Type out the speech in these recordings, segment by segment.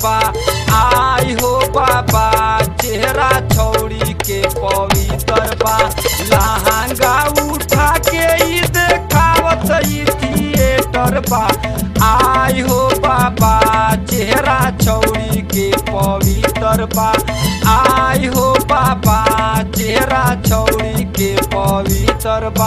बा आई हो बाबा चेहरा छौड़ी के पवित्र बा लहंगा उठा के ई देखावत ई थिएटर बा आई हो बाबा चेहरा छौड़ी के पवित्र बा आई हो बाबा चेहरा छौड़ी के पवित्र बा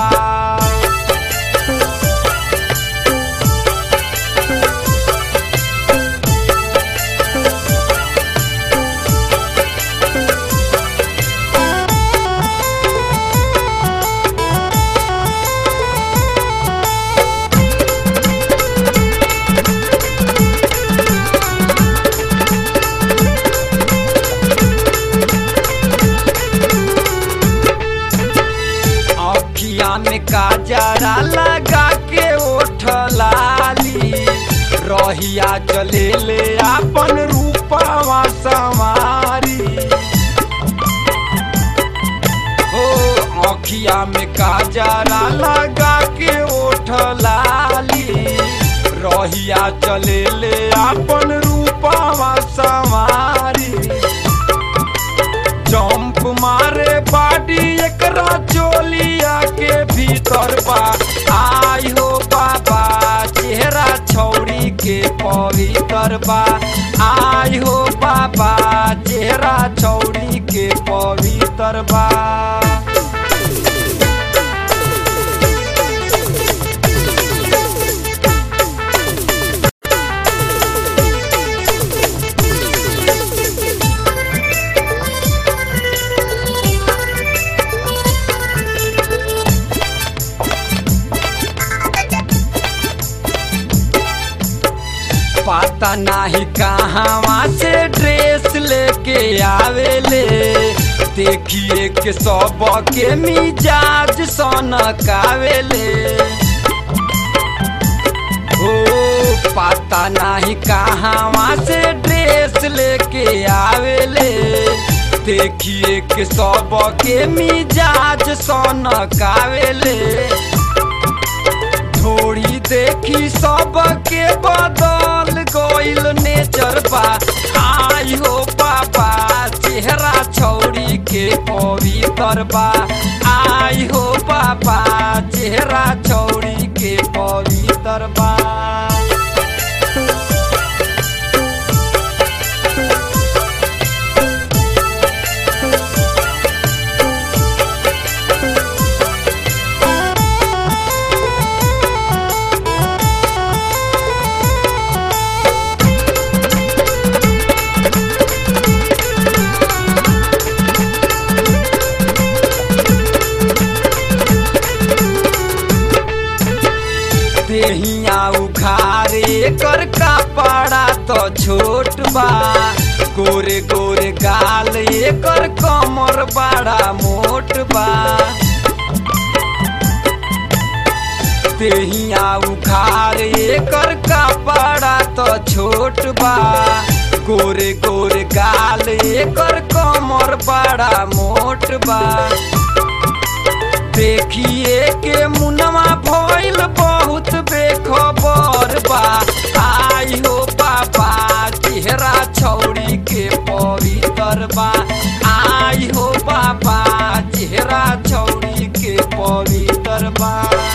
अखिया में काजरा लगा के ओठ लाली रहिया चले ले अपन रूपवा सवारी हो अखिया में काजरा लगा के ओठ लाली रहिया चले ले अपन रूपवा सवारी जंप मारे बाडी एकरा चोलिया के भीतर बा आई हो बाबा चेहरा छौड़ी के पवित्र बा आई हो बाबा चेहरा छौड़ी के पवित्र बा पता नाही कहाँ से ड्रेस लेके आवेले देखिए के सब के मिजाज सनकावेले ओ पता नाही कहाँ से ड्रेस लेके आवेले देखिए के सब के मिजाज सनकावेले थोड़ी देखी सबके बदल गइल नेचर बा आई हो बाबा चेहरा छौड़ी के पवित्र बा आई हो बाबा चेहरा छौड़ी के पवित्र बा देहिया उखारे कर कपड़ा तो छोट बा गोरे गोरे गाल एकर कमर बड़ा मोट बा देहिया उखारे एकर कपड़ा तो छोट बा गोरे गोरे गाल एकर कमर बड़ा मोट बा देखिए के मुनवा भइल बहुत बेखबर बा आई हो बाबा चेहरा छौड़ी के पवित्र बा आई हो बाबा चेहरा छौड़ी के पवित्र बा